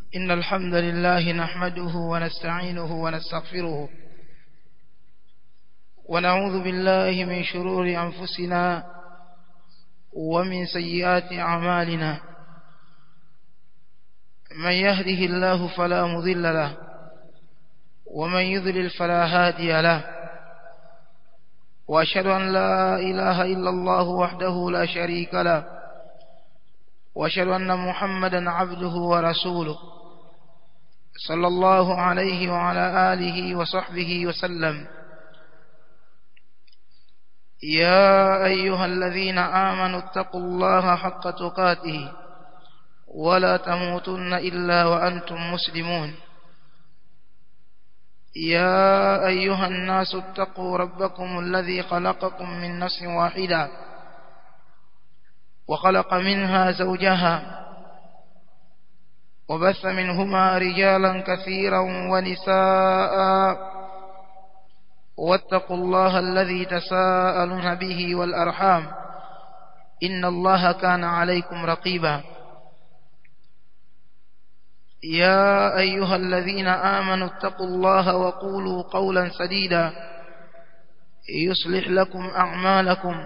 إن الحمد لله نحمده ونستعينه ونستغفره ونعوذ بالله من شرور أنفسنا ومن سيئات أعمالنا من يهده الله فلا مضل له ومن يضلل فلا هادي له وأشهد أن لا إله إلا الله وحده لا شريك له وأشهد أن محمدا عبده ورسوله صلى الله عليه وعلى آله وصحبه وسلم يا أيها الذين آمنوا اتقوا الله حق تقاته ولا تموتن إلا وأنتم مسلمون يا أيها الناس اتقوا ربكم الذي خلقكم من نفس واحدة وخلق منها زوجها وبث منهما رجالا كثيرا ونساء واتقوا الله الذي تساءلون به والأرحام إن الله كان عليكم رقيبا يا أيها الذين آمنوا اتقوا الله وقولوا قولا سديدا يصلح لكم أعمالكم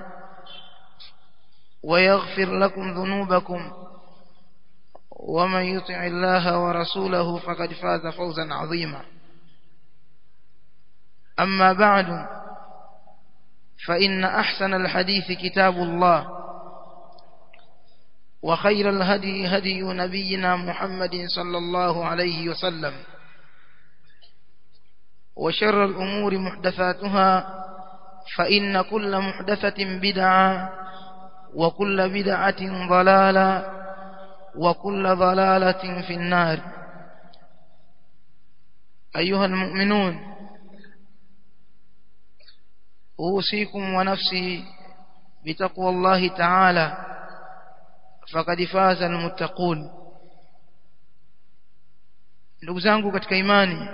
ويغفر لكم ذنوبكم ومن يطع الله ورسوله فقد فاز فوزا عظيما أما بعد فإن أحسن الحديث كتاب الله وخير الهدي هدي نبينا محمد صلى الله عليه وسلم وشر الأمور محدثاتها فإن كل محدثة بدعة وكل بدعة ضلالة وكل ضلالة في النار أيها المؤمنون أوصيكم ونفسي بتقوى الله تعالى فقد فاز المتقون ndugu zangu katika imani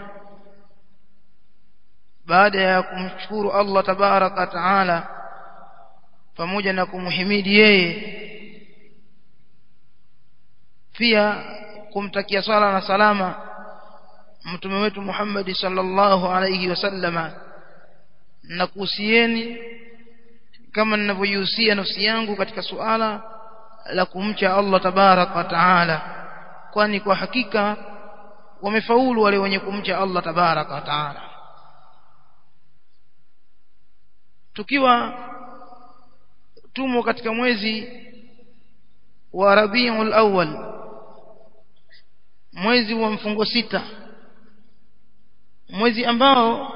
baada ya kumshukuru Allah tabaraka taala pamoja na kumhimidi yeye pia kumtakia sala na salama mtume wetu Muhammad sallallahu alayhi wasallama na kuhusieni kama ninavyoihusia nafsi yangu katika suala la kumcha Allah tabarak wa taala kwani kwa hakika wamefaulu wale wenye kumcha Allah tabarak wa taala tukiwa tumo katika mwezi wa Rabiul Awwal mwezi wa mfungo sita mwezi ambao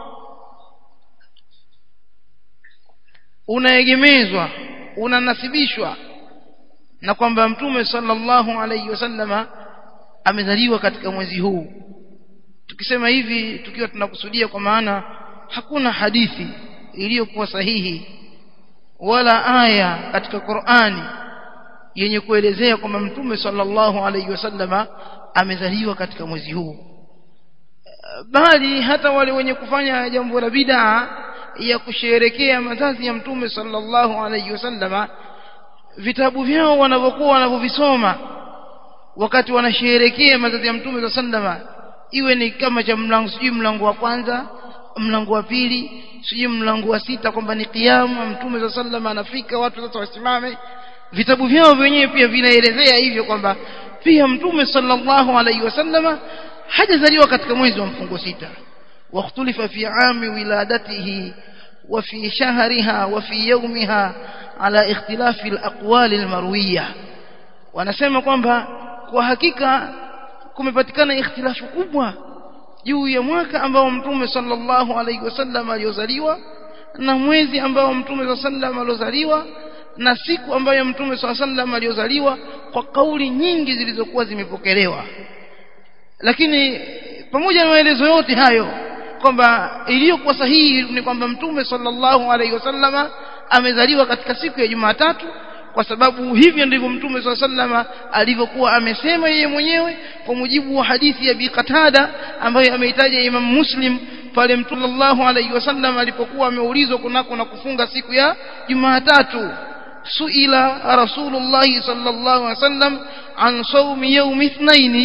unaegemezwa unanasibishwa na kwamba mtume sallallahu alayhi wasallama amezaliwa katika mwezi huu tukisema hivi tukiwa tunakusudia kwa maana hakuna hadithi iliyokuwa sahihi wala aya katika Qur'ani yenye kuelezea kwamba mtume sallallahu alayhi wasallama amezaliwa katika mwezi huu bali hata wale wenye kufanya jambo la bid'a ya kusherekea mazazi ya mtume sallallahu alayhi wasallama vitabu vyao wanavyokuwa wanavyovisoma wakati wanasherekea mazazi ya mtume sallama iwe ni kama cha mlango sijui mlango wa kwanza mlango wa pili sijui mlango wa sita kwamba ni kiamu mtume sallama anafika watu sasa wasimame vitabu vyao wenyewe pia vinaelezea hivyo kwamba pia mtume sallallahu alaihi wasallama hajazaliwa katika mwezi wa mfungo sita واختلف في عام ولادته وفي شهرها وفي يومها على اختلاف الأقوال المروية wanasema kwamba kwa hakika kumepatikana ikhtilafu kubwa juu ya mwaka ambao mtume sallallahu alaihi wasallam aliozaliwa na mwezi ambao mtume sallallahu aliozaliwa na siku ambayo mtume sallallahu aliozaliwa kwa kauli nyingi zilizokuwa zimepokelewa lakini pamoja na maelezo yote hayo kwamba iliyokuwa sahihi ni kwamba mtume sallallahu alaihi wasallama amezaliwa katika siku ya Jumatatu kwa sababu hivyo ndivyo mtume sallallahu alivyokuwa amesema yeye mwenyewe kwa mujibu wa hadithi ya Bi Qatada ambayo ameitaja Imam Muslim pale mtume sallallahu alaihi wasallam alipokuwa ameulizwa kunako na kufunga siku ya Jumatatu suila rasulullah sallallahu alaihi wasallam an sawmi yawmi ithnaini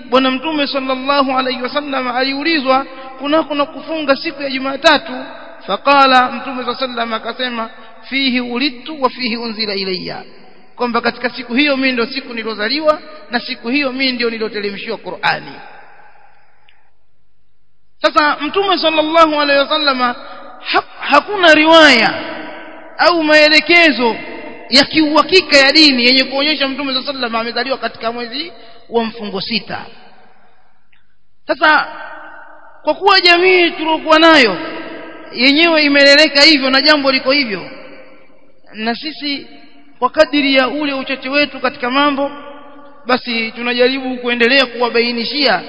bwana mtume sallallahu alaihi wasallam aliulizwa kuna kuna kufunga siku ya Jumatatu faqala mtume sallallahu akasema fihi ulidtu wa fihi unzila ilayya kwamba katika siku hiyo mimi ndio siku nilozaliwa na siku hiyo mimi ndio niloteremshiwa Qur'ani sasa mtume sallallahu alaihi wasallama ha, hakuna riwaya au maelekezo ya kiuhakika ya dini yenye kuonyesha mtume sallallahu alaihi wasallam amezaliwa katika mwezi wa mfungo sita sasa kwa kuwa jamii tuliokuwa nayo yenyewe imeleleka hivyo na jambo liko hivyo na sisi kwa kadiri ya ule uchache wetu katika mambo basi tunajaribu kuendelea kuwabainishia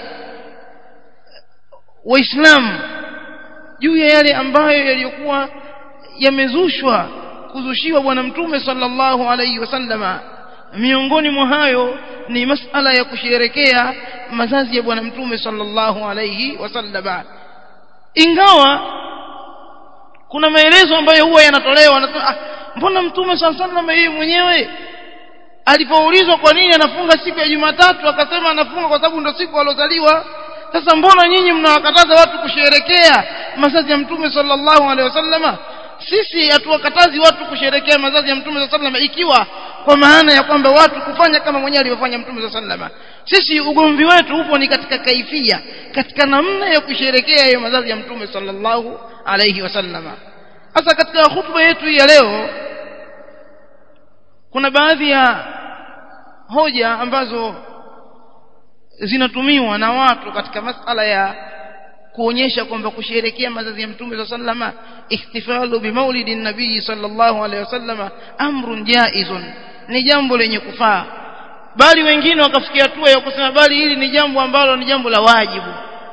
waislamu juu ya yale ambayo yaliyokuwa yamezushwa kuzushiwa bwana mtume sallallahu alaihi wasallama miongoni mwa hayo ni masala ya kusherekea mazazi ya bwana mtume sallallahu alaihi wasallama ingawa kuna maelezo ambayo huwa yanatolewa anasema ah, mbona mtume sallallahu alaihi wasallam yeye mwenyewe alipoulizwa kwa nini anafunga siku ya Jumatatu akasema anafunga kwa sababu ndio siku alozaliwa sasa mbona nyinyi mnawakataza watu kusherekea mazazi ya mtume sallallahu alaihi wasallama sisi hatuwakatazi watu kusherekea mazazi ya mtume sallallahu alaihi wasallam ikiwa kwa maana ya kwamba watu kufanya kama mwenyewe alivyofanya mtume sallallahu alaihi wasallam sisi ugomvi wetu upo ni katika kaifia katika namna ya kusherekea hiyo mazazi ya mtume sallallahu alaihi wasallam sasa katika hutuba yetu ya leo kuna baadhi ya hoja ambazo zinatumiwa na watu katika masala ya kuonyesha kwamba kusherekea mazazi ya mtume sa sallama ihtifalu bimaulidi nabii sallallahu alaihi wasallama amrun jaizun ni jambo lenye kufaa bali wengine wakafikia hatua ya kusema bali hili ni jambo ambalo ni jambo la wajibu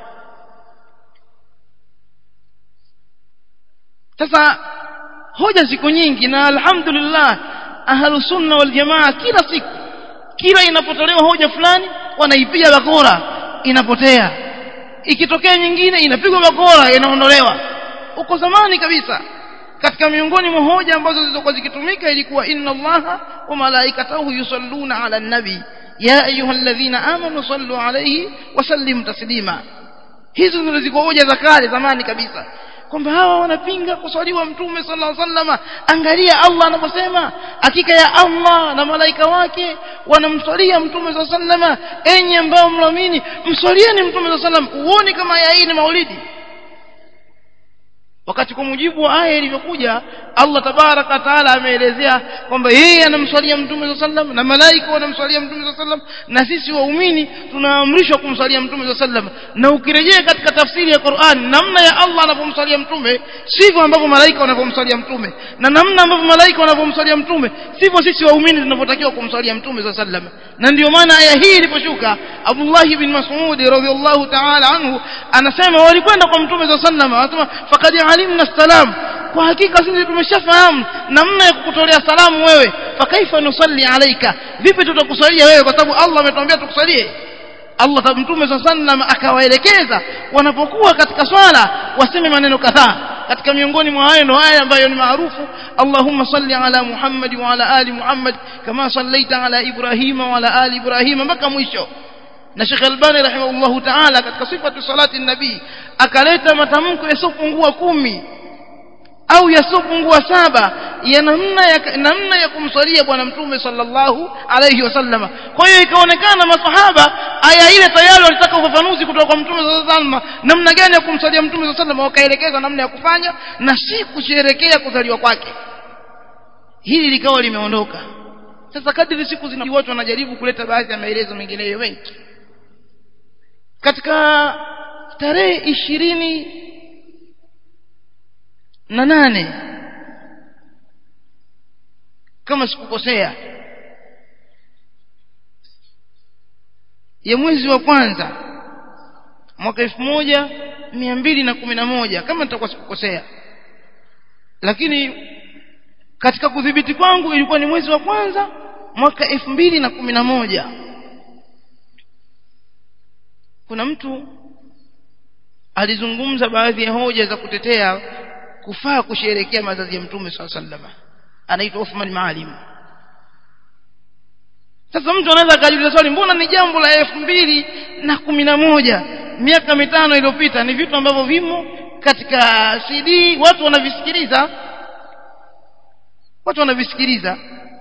sasa hoja ziko nyingi na alhamdulillah ahlus sunna wal jamaa kila siku kila inapotolewa hoja fulani wanaipiga bakora inapotea ikitokea nyingine inapigwa bakora inaondolewa uko zamani kabisa katika miongoni mwa hoja ambazo zilizokuwa zikitumika ilikuwa inna allaha wa malaikatahu yusalluna ala nabi ya ayyuhalladhina amanu sallu alayhi wa sallim taslima hizo ndio zilikuwa hoja za kale zamani kabisa kwamba hawa wanapinga kuswaliwa mtume sallallahu alaihi wasallam angalia Allah anaposema hakika ya Allah na malaika wake wanamswalia mtume sallallahu alaihi wasallam enyi ambao mnaamini mswalieni mtume sallallahu alaihi wasallam uone kama ya hii ni maulidi wakati kwa mujibu wa aya ilivyokuja Allah tabaraka taala ameelezea kwamba yeye anamswalia mtume sallallahu alaihi wasallam na malaika wanamswalia mtume sallallahu alaihi wasallam na sisi waumini tunaamrishwa kumswalia mtume sallallahu alaihi wasallam na ukirejea katika tafsiri ya Qur'an namna ya Allah anapomswalia mtume sivyo ambavyo malaika wanavyomswalia mtume na namna ambavyo malaika wanavyomswalia mtume sivyo sisi waumini tunavyotakiwa kumswalia mtume sallallahu alaihi wasallam na ndio maana aya hii iliposhuka Abdullah ibn Mas'ud radhiyallahu ta'ala anhu anasema walikwenda kwa mtume sallallahu alaihi wasallam anasema faqad alimna salam kwa hakika sisi tumeshafahamu namna ya kukutolea salamu wewe fakaifa nusalli alaika vipi tutakusalia wewe kwa sababu Allah ametuambia tukusalie Allah mtume sallam akawaelekeza wanapokuwa katika swala waseme maneno kadhaa katika miongoni mwa hayo ndo haya ambayo ni maarufu Allahumma salli ala Muhammad wa ala ali Muhammad kama sallaita ala Ibrahima wa ala ali Ibrahima mpaka mwisho na Sheikh Albani rahimahullahu ta'ala katika sifatu salati nabii akaleta matamko yasiyopungua kumi au yasiyopungua saba ya namna ya namna ya kumswalia bwana mtume sallallahu alayhi wasallam kwa hiyo ikaonekana masahaba aya ile tayari walitaka ufafanuzi kutoka kwa mtume sallallahu alayhi wasallam namna gani ya kumswalia mtume sallallahu alayhi wasallam wakaelekeza namna ya kufanya na si kusherekea kuzaliwa kwake hili likawa limeondoka sasa kadri siku zina watu wanajaribu kuleta baadhi ya maelezo mengineyo mengi katika tarehe ishirini na nane kama sikukosea ya mwezi wa kwanza mwaka elfu moja mia mbili na kumi na moja kama nitakuwa sikukosea lakini katika kudhibiti kwangu ilikuwa ni mwezi wa kwanza mwaka elfu mbili na kumi na moja kuna mtu alizungumza baadhi ya hoja za kutetea kufaa kusherekea mazazi ya mtume swalla sallama anaitwa Uthman Maalim sasa mtu anaweza akajiuliza swali mbona ni jambo la elfu mbili na kumi na moja miaka mitano iliyopita ni vitu ambavyo vimo katika CD watu wanavisikiliza watu wanavisikiliza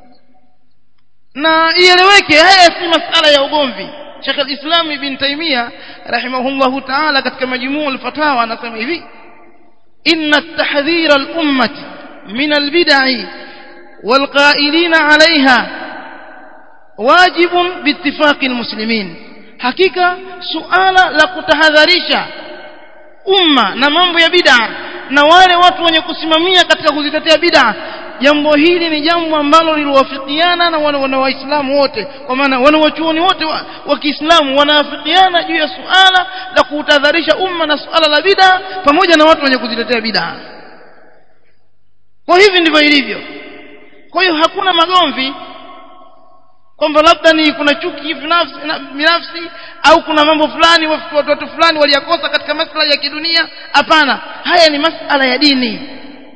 na ieleweke haya si masala ya ugomvi Sheikh al-Islam Ibn Taymiyyah rahimahullahu ta'ala katika majmuu al-fatawa anasema hivi inna at-tahdhir al-ummati min al-bid'i wal-qa'ilin 'alayha wajibun biittifaqi al-muslimin hakika suala la kutahadharisha umma na mambo ya bid'a na wale watu wenye kusimamia katika kuzitetea bid'a jambo hili ni jambo ambalo liliwafikiana na wana waislamu wote kwa maana wanawachuoni wote wa, wa Kiislamu wanaafikiana juu ya suala la kutahadharisha umma na suala la bid'a pamoja na watu wenye kuzitetea bid'a kwa hivi ndivyo ilivyo kwa hiyo hakuna magomvi kwamba labda ni kuna chuki binafsi binafsi au kuna mambo fulani watu watu fulani waliyakosa katika maslahi ya kidunia hapana haya ni masala ya dini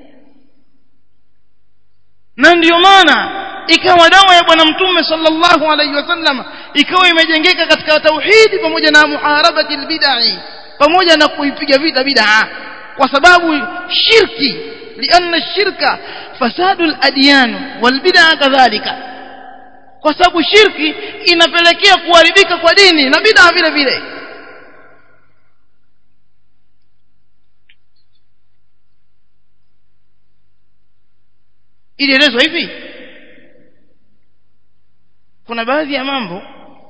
na ndiyo maana ikawa dawa ya bwana mtume sallallahu alaihi wasallam ikawa imejengeka katika tauhidi pamoja na muharabati albid'i pamoja na kuipiga vita bid'a kwa sababu shirki lianna shirka fasadu aladyan walbid'a kadhalika kwa sababu shirki inapelekea kuharibika kwa dini na bid'a vile vile ilielezwa hivi kuna baadhi ya mambo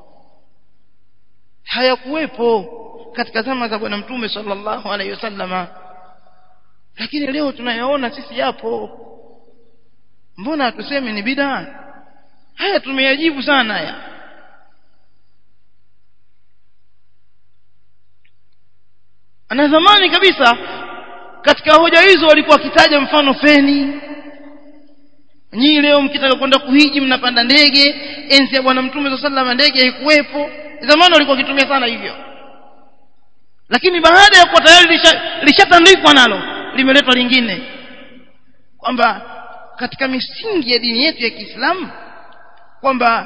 hayakuwepo katika zama za bwana mtume sallallahu alaihi wasallama lakini leo tunayaona sisi yapo mbona hatusemi ni bid'a haya tumeyajibu sana haya na zamani kabisa katika hoja hizo walikuwa wakitaja mfano feni nyinyi leo mkitaka kwenda kuhiji mnapanda ndege enzi ya bwana mtume sallallahu ndege haikuwepo zamani walikuwa wakitumia sana hivyo lakini baada ya kuwa tayari lishatandikwa nalo limeletwa lingine kwamba katika misingi ya dini yetu ya Kiislamu kwamba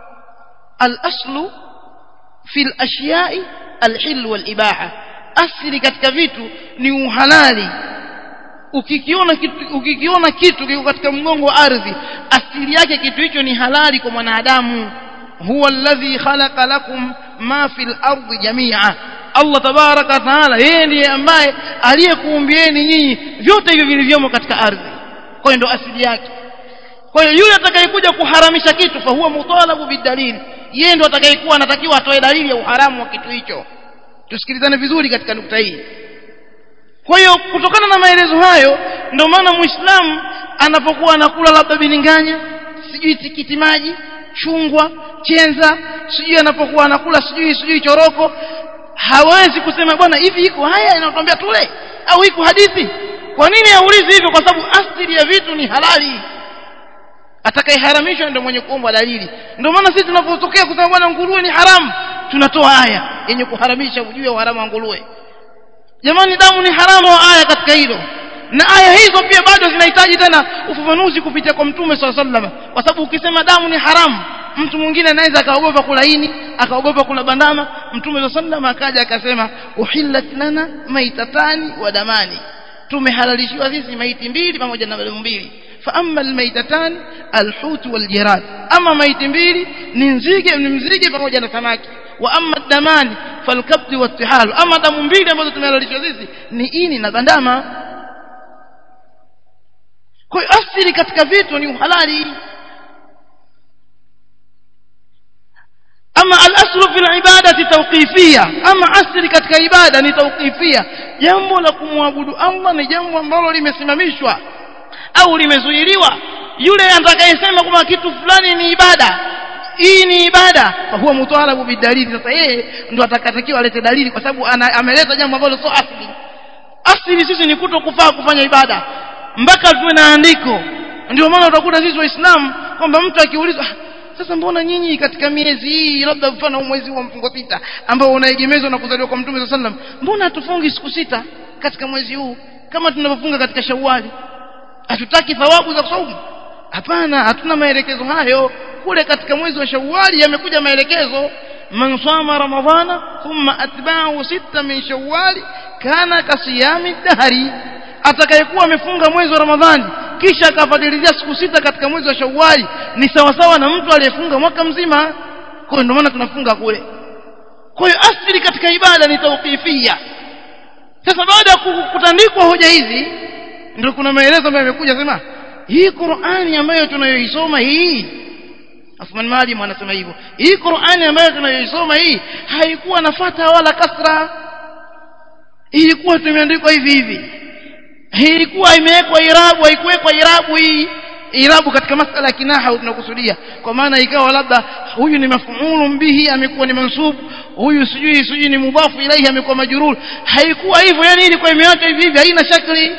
al-aslu fil ashiya'i al-hil wal ibaha asili katika vitu ni uhalali ukikiona kitu ukikiona kitu kiko katika mgongo wa ardhi asili yake kitu hicho ni halali kwa mwanadamu huwa alladhi khalaqa lakum ma fil ardi jami'a Allah tabaraka taala yeye ndiye ambaye aliyekuumbieni nyinyi vyote hivyo vilivyomo katika ardhi kwa hiyo ndo asili yake kwa hiyo yule atakayekuja kuharamisha kitu fa huwa mutalabu bidalil yeye ndo atakayekuwa anatakiwa atoe dalili ya uharamu wa kitu hicho tusikilizane vizuri katika nukta hii kwa hiyo kutokana na maelezo hayo ndio maana muislamu anapokuwa anakula labda bilinganya sijui tikiti maji chungwa chenza sijui anapokuwa anakula sijui sijui choroko hawezi kusema bwana hivi iko haya inatuambia tule au iko hadithi kwa nini haulizi hivyo kwa sababu asili ya vitu ni halali atakayeharamishwa ndio mwenye kuomba dalili ndio maana sisi tunapotokea kusema bwana nguruwe ni haramu tunatoa aya yenye kuharamisha ujue uharamu wa nguruwe jamani damu ni haramu wa aya katika hilo na aya hizo pia bado zinahitaji tena ufafanuzi kupitia kwa mtume swalla sallam kwa sababu ukisema damu ni haramu mtu mwingine anaweza akaogopa kula ini akaogopa kula bandama mtume swalla sallam akaja akasema uhillat lana maitatani wa damani tumehalalishiwa sisi maiti mbili pamoja na damu mbili fa amma almaitatan alhut waljarad ama maiti mbili ni nzige ni mzige pamoja na samaki wa amma damani falkabdi wattihal ama damu mbili ambazo tumehalalishwa sisi ni ini na bandama kwa hiyo asili katika vitu ni uhalali ama al-aslu fil ibadati tawqifia ama asili katika ibada ni tawqifia jambo la kumwabudu Allah ni jambo ambalo limesimamishwa au limezuiliwa yule atakayesema kwamba kitu fulani ni ibada hii ni ibada kwa huwa mutalabu bidalili sasa yeye ndo atakatakiwa alete dalili kwa sababu ameleta jambo ambalo sio asili asili sisi ni kuto kufaa kufanya ibada mpaka tuwe na andiko ndio maana utakuta sisi waislamu kwamba mtu akiulizwa sasa mbona nyinyi katika miezi hii labda mfano mwezi wa mfungo sita ambao unaegemezwa na kuzaliwa kwa mtume sallam mbona hatufungi siku sita katika mwezi huu kama tunavyofunga katika shawali hatutaki thawabu za saumu hapana hatuna maelekezo hayo kule katika mwezi wa shawali yamekuja maelekezo man sama ramadhana thumma atba'ahu sita min shawwal kana kasiyami dahri atakayekuwa amefunga mwezi wa ramadhani kisha akafadilizia siku sita katika mwezi wa shawwali ni sawasawa na mtu aliyefunga mwaka mzima kwa hiyo ndio maana tunafunga kule kwa hiyo asili katika ibada ni tawqifia sasa baada ya kutandikwa hoja hizi ndio kuna maelezo ambayo yamekuja sema hii Qur'ani ambayo tunayoisoma hii Afman Malim anasema hivyo hii Qur'ani ambayo tunayoisoma hii haikuwa na fata wala kasra ilikuwa tumeandikwa hivi hivi ilikuwa imewekwa irabu haikuwekwa irabu hii irabu katika masala ya kinaha tunakusudia kwa maana ikawa labda huyu ni mafuulu bihi amekuwa ni mansub huyu sijui sijui ni mudhafu ilaihi amekuwa majrur haikuwa hivyo yani ilikuwa imeachwa hivi hivi haina shakli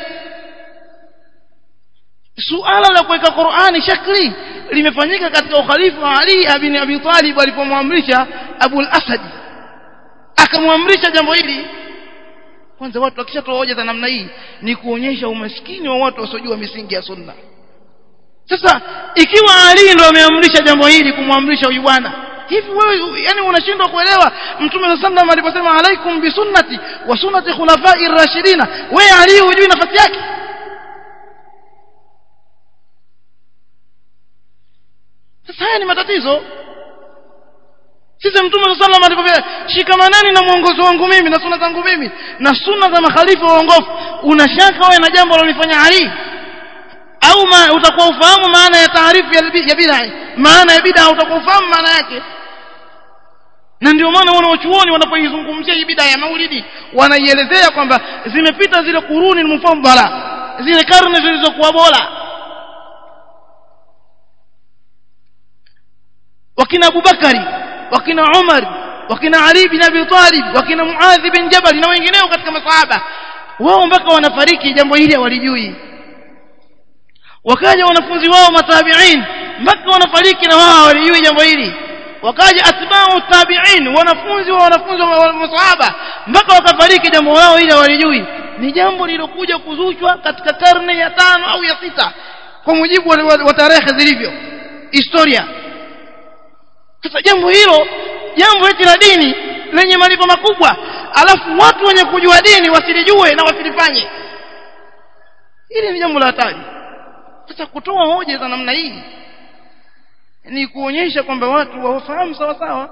suala la kuweka Qur'ani shakli limefanyika katika ukhalifa wa Ali ibn Abi Talib alipomwamrisha Abu al-Asad akamwamrisha jambo hili kwanza watu wakishatoa hoja za namna hii ni kuonyesha umaskini wa watu wasiojua misingi ya sunna sasa ikiwa Ali ndo ameamrisha jambo hili kumwamrisha huyu bwana hivi wewe yani unashindwa kuelewa mtume sallallahu alayhi aliposema alaikum bi sunnati wa sunnati khulafai rashidina wewe Ali hujui nafasi yake sasa haya ni matatizo sisi mtume sallallahu alayhi wasallam shikamanani na mwongozo wangu mimi na sunna zangu mimi na sunna za makhalifa waongofu unashaka wewe na jambo lolifanya Ali au ma, utakuwa ufahamu maana ya taarifu ya, ya bid'a maana ya bid'a utakuwa ufahamu maana yake na ndio maana wanaochuoni wanapoizungumzia hii bid'a ya maulidi wanaielezea kwamba zimepita zile kuruni mufaddala zile karne zilizokuwa bora wakina Abubakari wakina Umar wakina Ali bin Abi Talib wakina Muadh bin Jabal na wengineo katika masahaba wao mpaka wanafariki jambo hili hawalijui wakaja wanafunzi wao matabi'in mpaka wanafariki na wao walijui jambo hili wakaja atba'u tabi'in wanafunzi wa wanafunzi wa masahaba mpaka wakafariki jambo lao hili walijui ni jambo lilokuja kuzushwa katika karne ya tano au ya sita kwa mujibu wa, wa, wa tarehe zilivyo historia sasa jambo hilo jambo hili la dini lenye malipo makubwa alafu watu wenye kujua dini wasilijue na wasilifanye hili ni jambo la hatari sasa kutoa hoja za namna hii ni kuonyesha kwamba watu wafahamu sawa sawa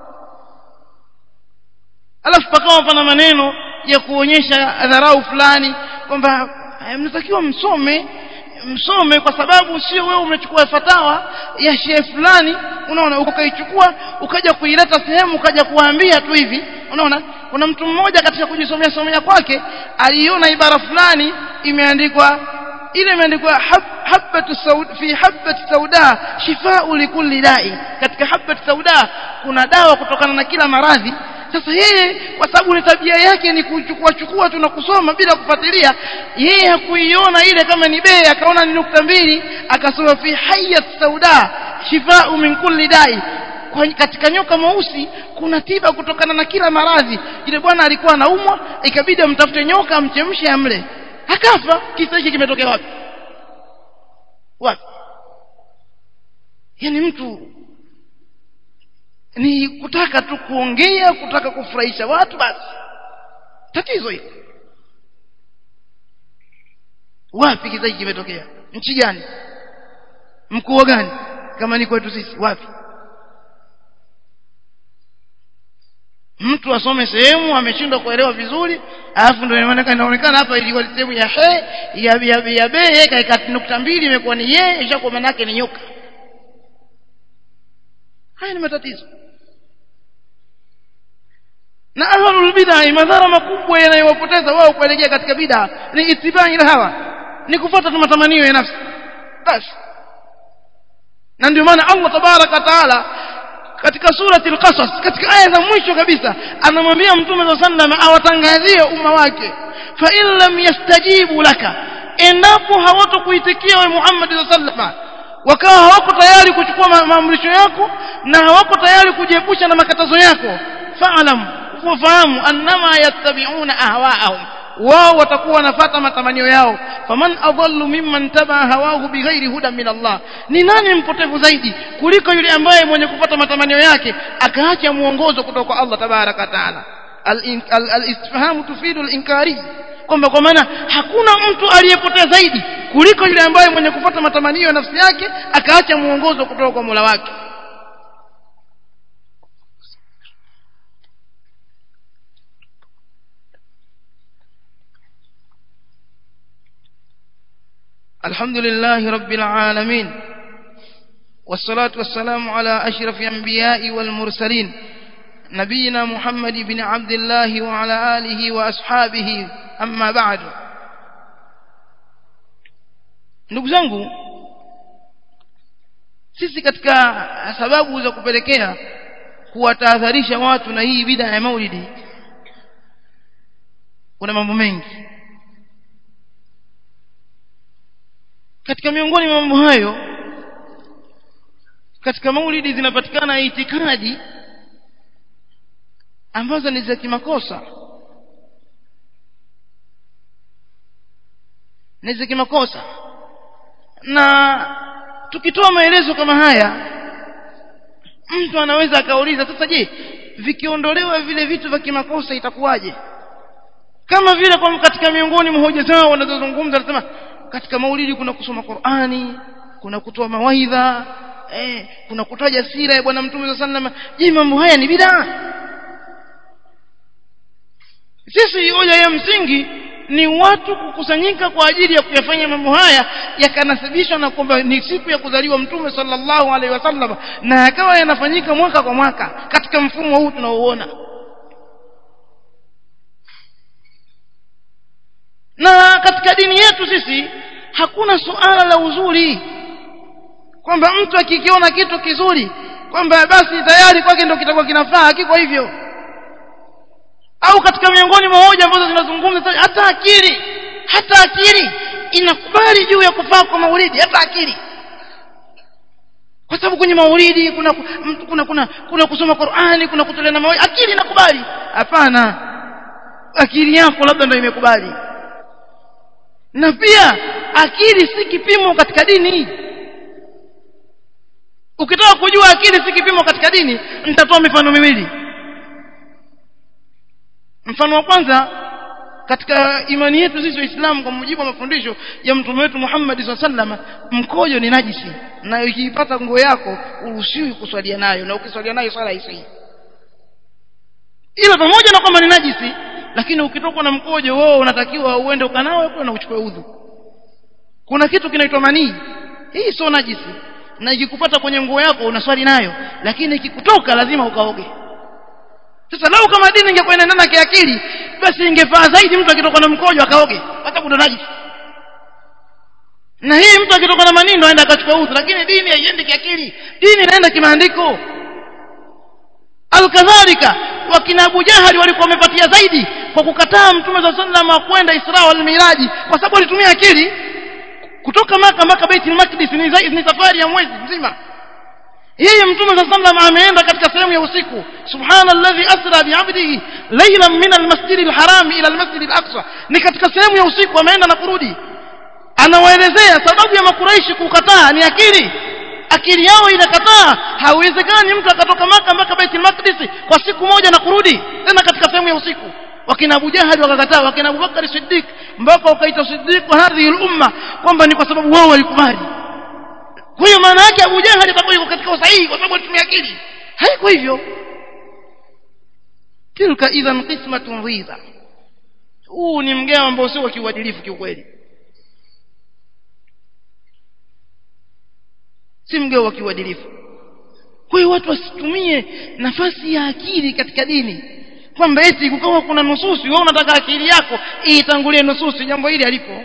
alafu pakawa pana maneno ya kuonyesha dharau fulani kwamba mnatakiwa msome msome kwa sababu sio wewe umechukua fatawa ya shehe fulani unaona ukaichukua ukaja kuileta sehemu ukaja kuwaambia tu hivi unaona kuna mtu mmoja katika kujisomea somea kwake aliona ibara fulani imeandikwa ile imeandikwa hab, habatu saud, fi habati sauda shifau likulli dai katika habati sauda kuna dawa kutokana na kila maradhi sasa yeye kwa sababu ni tabia yake ni kuchukua chukua tu na kusoma bila kufuatilia yeye hakuiona ile kama ni bei akaona ni nukta mbili akasoma fi hayat sauda shifau min kulli dai kwa katika nyoka mweusi kuna tiba kutokana na kila maradhi ile bwana alikuwa anaumwa ikabidi amtafute nyoka amchemshe amle akafa kisa hiki kimetokea wapi wapi yani mtu ni kutaka tu kuongea kutaka kufurahisha watu basi tatizo hili wapi kisa hiki kimetokea nchi gani mkuu gani kama ni kwetu sisi wapi mtu asome sehemu ameshindwa kuelewa vizuri alafu ndio inaonekana inaonekana hapa ilikuwa sehemu ya he ya ya, ya be kaika nukta mbili imekuwa ni ye ishakuwa maana yake ni nyoka haya ni matatizo na ahlul bid'ah madhara makubwa yanayowapoteza wao kuelekea katika bid'ah ni itibai la hawa ni kufuata tu matamanio ya nafsi basi na ndio maana Allah tabaraka taala katika surati al-qasas katika aya za mwisho kabisa anamwambia mtume wa sallam awatangazie umma wake fa in lam yastajibu laka endapo hawatokuitikia wewe Muhammad sallallahu wakawa hawako tayari kuchukua maamrisho yako na hawako tayari kujiepusha na makatazo yako fa'lam wafahamu annama yattabi'una ahwa'ahum wao watakuwa wanafata matamanio yao faman adallu mimman tabaa hawahu bighairi huda min Allah ni nani mpotevu zaidi kuliko yule ambaye mwenye kufuata matamanio yake akaacha muongozo kutoka kwa Allah tabaraka taala al-istifhamu tufidu al-inkari kwamba kwa maana hakuna mtu aliyepotea zaidi kuliko yule ambaye mwenye kufuata matamanio ya nafsi yake akaacha muongozo kutoka kwa Mola wake الحمد لله رب العالمين والصلاة والسلام على أشرف الأنبياء والمرسلين نبينا محمد بن عبد الله وعلى آله وأصحابه أما بعد ndugu zangu sisi katika sababu za kupelekea kuwatahadharisha watu na hii bida ya maulidi kuna mambo mengi katika miongoni mwa mambo hayo katika maulidi zinapatikana itikadi ambazo ni za kimakosa ni za kimakosa na tukitoa maelezo kama haya mtu anaweza akauliza sasa je vikiondolewa vile vitu vya kimakosa itakuwaje kama vile kwa katika miongoni mwa hoja zao wanazozungumza anasema katika maulidi kuna kusoma Qur'ani kuna kutoa mawaidha eh, kuna kutaja sira ya bwana mtume sallallahu alaihi wasallam je mambo haya ni bid'a sisi hoja ya msingi ni watu kukusanyika kwa ajili ya kuyafanya mambo haya yakanasibishwa na kwamba ni siku ya kuzaliwa mtume sallallahu alaihi wasallam na yakawa yanafanyika mwaka kwa mwaka katika mfumo huu tunaoona na katika dini yetu sisi hakuna suala la uzuri kwamba mtu akikiona kitu kizuri kwamba basi tayari kwake ndio kitakuwa kinafaa hakiko hivyo au katika miongoni mwa hoja ambazo zinazungumza hata akili hata akili inakubali juu ya kufaa kwa maulidi hata akili kwa sababu kwenye maulidi kuna kuna kuna kuna kusoma Qur'ani kuna kutolea na mawaidha akili inakubali hapana akili yako labda ndio imekubali na pia akili si kipimo katika dini ukitaka kujua akili si kipimo katika dini nitatoa mifano miwili mfano wa kwanza katika imani yetu sisi waislamu kwa mujibu wa mafundisho ya mtume wetu Muhammad SAW mkojo ni najisi na ukiipata nguo yako uruhusiwi kuswalia nayo na ukiswalia nayo swala haisii ila pamoja na kwamba ni najisi lakini ukitoka na mkojo wewe unatakiwa uende ukanawe kwa na uchukue udhu kuna kitu kinaitwa manii hii sio najisi na ikikupata kwenye nguo yako unaswali nayo lakini ikikutoka lazima ukaoge sasa lau kama dini ingekuwa inaendana kiakili basi ingefaa zaidi mtu akitoka na mkojo akaoge hata kuna najisi na hii mtu akitoka na manii ndo aenda akachukua udhu lakini dini haiendi kiakili dini inaenda kimaandiko alkadhalika wakina Abu Jahali walikuwa wamepatia zaidi kwa kukataa mtume za sallam kwenda Isra wal Miraji kwa sababu alitumia akili kutoka maka mpaka Baitul Maqdis ni, ni safari ya mwezi mzima yeye mtume za sallam ameenda katika sehemu ya usiku subhanalladhi asra bi'abdihi laylan min almasjid alharam ila almasjid alaqsa ni katika sehemu ya usiku ameenda na kurudi anawaelezea sababu ya makuraishi kukataa ni akili akili yao inakataa haiwezekani mtu akatoka maka mpaka Baitul Maqdis kwa siku moja na kurudi tena katika sehemu ya usiku wakina Abu Jahal wakakataa wakina Abu Bakar Siddiq mpaka wakaita Siddiq hadhihi al-umma kwamba ni kwa sababu wao walikubali kwa hiyo maana yake Abu Jahal atakuwa yuko katika usahihi kwa sababu alitumia akili haiko hivyo tilka idhan qismatun dhiza huu ni mgao ambao sio wa kiuadilifu kiukweli si mgao wa kiuadilifu kwa hiyo watu wasitumie nafasi ya akili katika dini kwamba eti kukawa kuna nususi wewe unataka akili yako itangulie nususi jambo hili alipo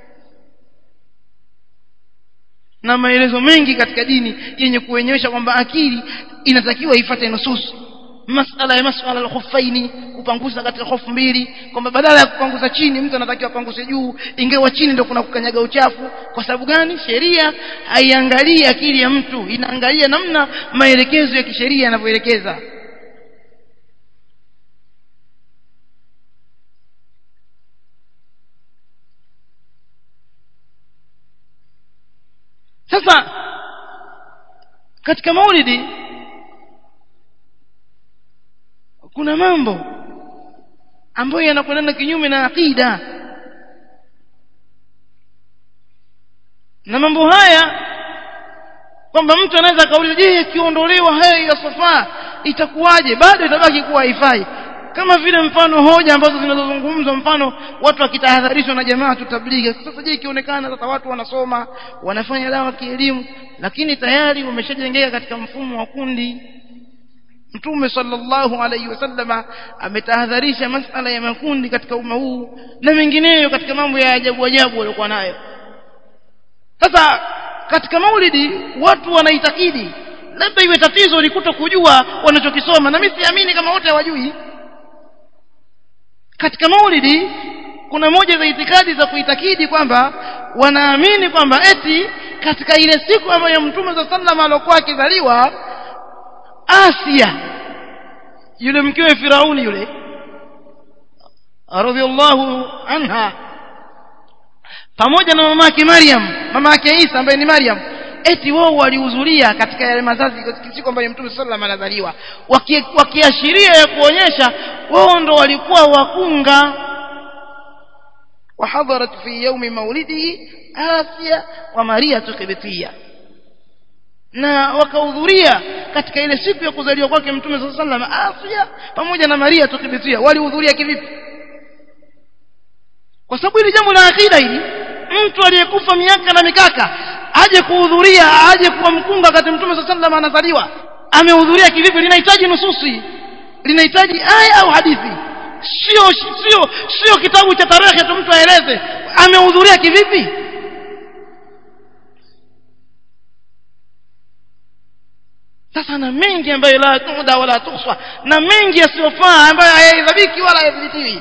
na maelezo mengi katika dini yenye kuonyesha kwamba akili inatakiwa ifate nususi masala ya masala al-khuffaini kupangusa katika hofu mbili kwamba badala ya kupangusa chini mtu anatakiwa apanguse juu ingawa chini ndio kuna kukanyaga uchafu kwa sababu gani sheria haiangalii akili ya mtu inaangalia namna maelekezo ya kisheria yanavyoelekeza katika maulidi kuna mambo ambayo yanakwenda kinyume na akida na mambo haya kwamba mtu anaweza kauliza je ikiondolewa haya ya safa itakuwaje bado itabaki kuwa haifai kama vile mfano hoja ambazo zinazozungumzwa mfano watu wakitahadharishwa na jamaa tutablighi sasa je ikionekana sasa watu wanasoma wanafanya dawa kielimu lakini tayari wameshajengeka katika mfumo wa kundi Mtume sallallahu alayhi wasallama ametahadharisha masala ya makundi katika umma huu na mengineyo katika mambo ya ajabu ajabu waliokuwa nayo sasa katika maulidi watu wanaitakidi labda iwe tatizo ni kuto kujua wanachokisoma na mimi siamini kama wote hawajui katika maulidi kuna moja za itikadi za kuitakidi kwamba wanaamini kwamba eti katika ile siku ambayo mtume za sallam alikuwa akizaliwa Asia yule mkewe Firauni yule radhiallahu anha pamoja na mama yake Maryam mama yake Isa ambaye ni Maryam eti wao walihudhuria katika yale mazazi siku ambayo Mtume sallam anazaliwa wakiashiria ya kuonyesha wao ndo walikuwa wakunga وحضرت في يوم مولده آسيا وماريا قبطية na wakahudhuria katika ile siku ya kuzaliwa kwake mtume saa sallam Asia pamoja na Maria tukibitia walihudhuria kivipi kwa sababu hili jambo la akida hili mtu aliyekufa miaka na mikaka aje kuhudhuria aje kuwa mkunga wakati mtume saa sallam anazaliwa amehudhuria kivipi linahitaji nususi linahitaji aya au hadithi sio sio sio kitabu cha tarehe tu mtu aeleze amehudhuria kivipi sasa na mengi ambayo la tuda wala tuhswa na mengi yasiyofaa ambayo hayahesabiki wala hayadhibitiwi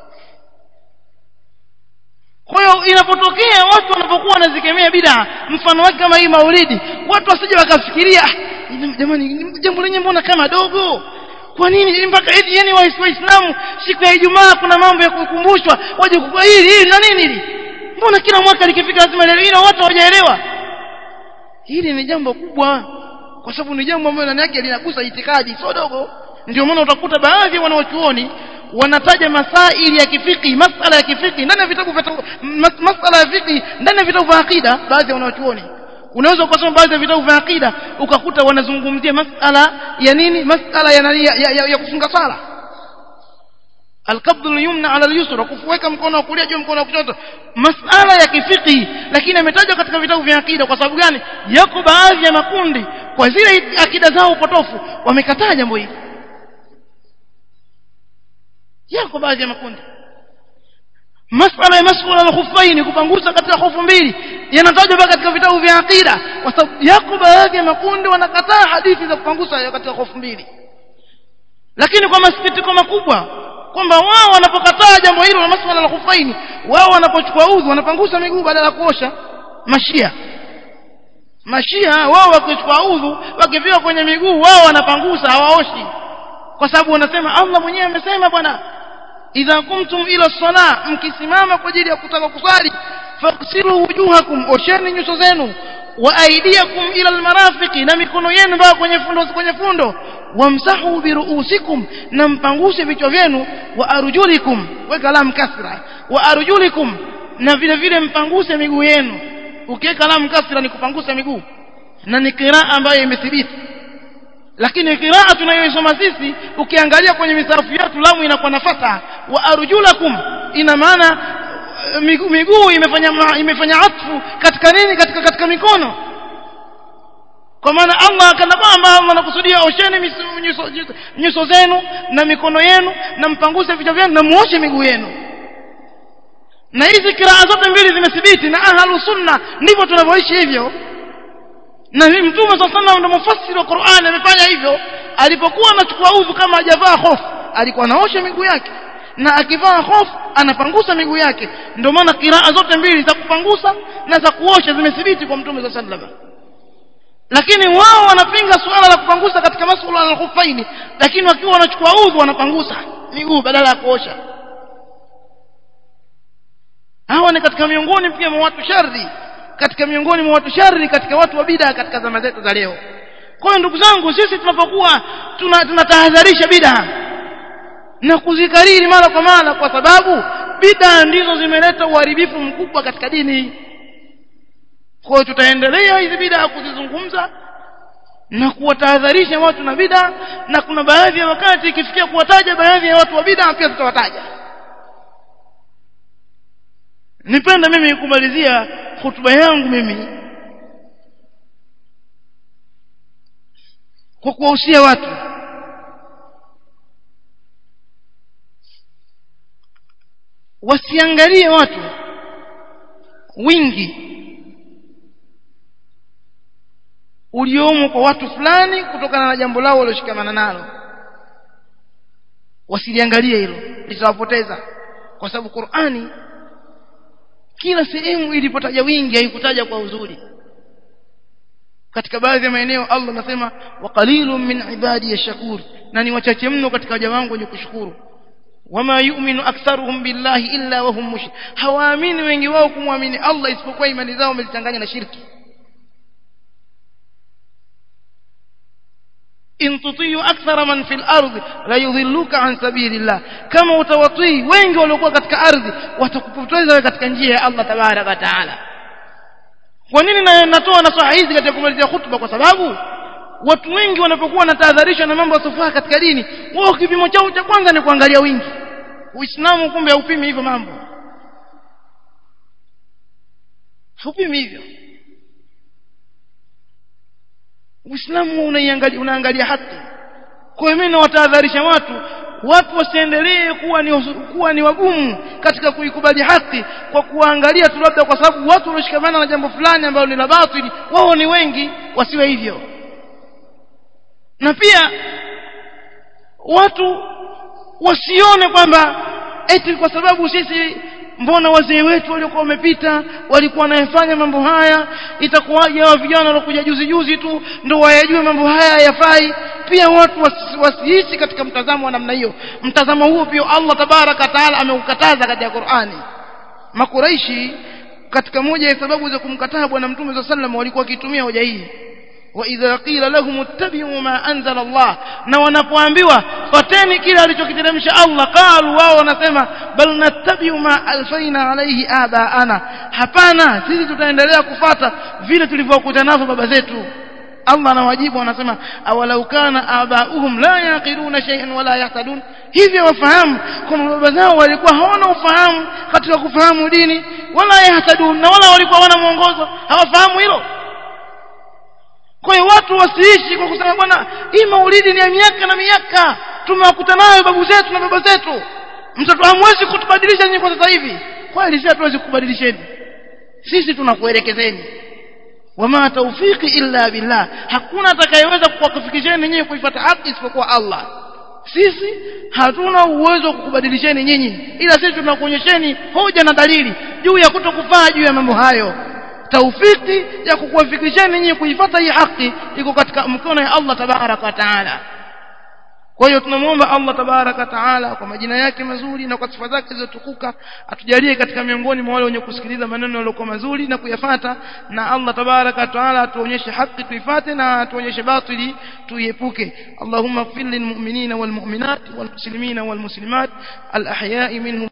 kwa hiyo inapotokea watu wanapokuwa wanazikemea bid'a mfano wake kama hii maulidi watu wasije wakafikiria jamani jambo lenye mbona kama dogo kwa nini mpaka eti yani waislamu siku ya Ijumaa kuna mambo ya kukumbushwa waje kwa hili hili na nini hili mbona kila mwaka likifika lazima leo watu hawajaelewa hili ni jambo kubwa kwa sababu ni jambo ambalo ndani yake linagusa itikadi sio dogo ndio maana utakuta baadhi ya wanaochuoni wanataja masaili ya kifiki masala ya kifiki ndani ya vitabu vya masala ya fiki ndani ya vitabu vya akida baadhi ya wanaochuoni unaweza ukasoma baadhi ya vitabu vya akida ukakuta wanazungumzia masala ya nini masala ya, ya, ya, ya, ya kufunga sala alqabdu yumna ala al-yusra kufuweka mkono wa kulia juu mkono wa kushoto masala ya kifiki lakini ametajwa katika vitabu vya akida kwa sababu gani yako baadhi ya makundi kwa zile akida zao potofu wamekataa jambo hili yako baadhi ya makundi masala ya masala al-khuffaini kupangusa katika hofu mbili yanatajwa katika vitabu vya akida kwa sababu yako baadhi ya makundi wanakataa hadithi za kupangusa katika hofu mbili lakini kwa masikitiko makubwa kwamba wao wanapokataa jambo hilo la masala al-khuffaini wao wanapochukua udhu wanapangusa miguu badala ya kuosha mashia mashia wao wakichukua udhu wakifika kwenye miguu wao wanapangusa hawaoshi kwa sababu wanasema Allah mwenyewe amesema bwana idha kumtum ila sala mkisimama kwa ajili ya kutaka kusali faksilu wujuhakum osheni nyuso zenu wa aidiakum ila almarafiqi na mikono yenu mpaka kwenye fundo kwenye fundo wamsahu biruusikum na mpanguse vichwa vyenu wa arjulikum weka lam kasra wa arjulikum na vile vile mpanguse miguu yenu ukiweka lam kasra ni kupangusa miguu na ni qiraa ambayo imethibiti lakini qiraa tunayoisoma sisi ukiangalia kwenye misafu yetu lamu inakuwa na fatha wa arjulakum ina maana miguu migu imefanya imefanya atfu katika nini katika katika mikono kwa maana Allah kana kwamba Allah anakusudia osheni nyuso, nyuso zenu na mikono yenu na mpanguze vichwa vyenu na muoshe miguu yenu na hizi kiraa zote mbili zimethibiti na ahlu sunna ndivyo tunavyoishi hivyo na mtume sallallahu alaihi wasallam mufassiri wa Qur'an amefanya hivyo alipokuwa anachukua udhu kama hajavaa hofu alikuwa anaosha miguu yake na akivaa hofu anapangusa miguu yake ndio maana kiraa zote mbili za kupangusa na za kuosha zimethibiti kwa mtume sallallahu alaihi wasallam lakini wao wanapinga suala la kupangusa katika masuala ya khufaini lakini wakiwa wanachukua udhu wanapangusa miguu badala ya kuosha hawa ni katika miongoni pia mwa watu shari katika miongoni mwa watu shari katika watu wa bid'a katika zama zetu za leo kwa hiyo ndugu zangu sisi tunapokuwa tunatahadharisha bid'a na kuzikariri mara kwa mara kwa sababu bid'a ndizo zimeleta uharibifu mkubwa katika dini kwa hiyo tutaendelea hizi bid'a kuzizungumza na kuwatahadharisha watu na bid'a na kuna baadhi ya wakati ikifikia kuwataja baadhi ya watu wa bid'a pia tutawataja nipenda mimi kumalizia hotuba yangu mimi kwa kuwahusia watu wasiangalie watu wingi uliomo kwa watu fulani kutokana na jambo lao walioshikamana nalo wasiliangalie hilo litawapoteza kwa sababu Qur'ani kila sehemu ilipotaja wingi haikutaja kwa uzuri katika baadhi ya maeneo Allah anasema wa qalilun min ibadi yashkur na ni wachache mno katika waja wangu wenye kushukuru wama yu'minu aktharuhum billahi illa wa hum mushrik hawaamini wengi wao kumwamini Allah isipokuwa imani zao wamezichanganya na shirki in tutiyu akthara man fil ardi la yudhilluka an sabilillah kama utawatii wengi waliokuwa katika ardhi watakupoteza wewe katika njia ya Allah tabaraka taala kwa nini na natoa nasaha hizi katika kumalizia hutuba kwa sababu watu wengi wanapokuwa wanatahadharishwa na mambo yasofaa katika dini wao kipimo chao cha kwanza ni kuangalia wingi uislamu kumbe haupimi hivyo mambo haupimi hivyo uislamu unaiangalia unaangalia haki kwa hiyo mimi nawatahadharisha watu watu wasiendelee kuwa ni kuwa ni wagumu katika kuikubali haki kwa kuangalia tu labda kwa sababu watu walioshikamana na jambo fulani ambalo ni la batili wao ni wengi wasiwe hivyo na pia watu wasione kwamba eti kwa sababu sisi mbona wazee wetu waliokuwa wamepita walikuwa wanayafanya mambo haya itakuwaje hawa vijana waliokuja juzi juzi tu ndio wayajue mambo haya yafai pia watu wasihisi katika mtazamo wa namna hiyo mtazamo huo pia Allah tabaraka taala ameukataza katika Qur'ani makuraishi katika moja ya sababu za kumkataa bwana mtume sallallahu alaihi wasallam walikuwa wakitumia hoja hii واذا قيل لهم اتبعوا ما انزل الله na wanapoambiwa fateni kile alichokiteremsha Allah qalu wao wanasema bal nattabi'u ma alfaina alayhi abaana hapana sisi tutaendelea kufata vile tulivyokuta navyo baba zetu Allah anawajibu anasema awalau kana abauhum la yaqiluna shay'an wala yahtadun hivyo wafahamu kwamba baba zao walikuwa hawana ufahamu katika kufahamu dini wala yahtadun na wala walikuwa hawana mwongozo hawafahamu hilo kwa hiyo watu wasiishi kwa kusema bwana hii maulidi ni ya miaka na miaka tumewakuta nayo babu zetu na baba zetu mtoto hamwezi kutubadilisha nyinyi kwa sasa hivi kweli sisi hatuwezi kukubadilisheni sisi tunakuelekezeni wama tawfiki illa billah hakuna atakayeweza kuwakufikisheni nyinyi kuifuata haki isipokuwa Allah sisi hatuna uwezo wa kukubadilisheni nyinyi ila sisi tunakuonyesheni hoja na dalili juu ya kutokufaa juu ya mambo hayo taufiki ya kukuwafikisheni nyinyi kuifuata hii haki iko katika mkono ya Allah tabaraka wa taala kwa hiyo tunamwomba Allah tabaraka taala kwa majina yake mazuri na kwa sifa zake zilizotukuka atujalie katika miongoni mwa wale wenye kusikiliza maneno yaliyokuwa mazuri na kuyafata na Allah tabaraka taala atuonyeshe haki tuifate na atuonyeshe batili tuiepuke Allahumma ighfir lil mu'minina wal mu'minat wal muslimina wal muslimat al ahya'i minhum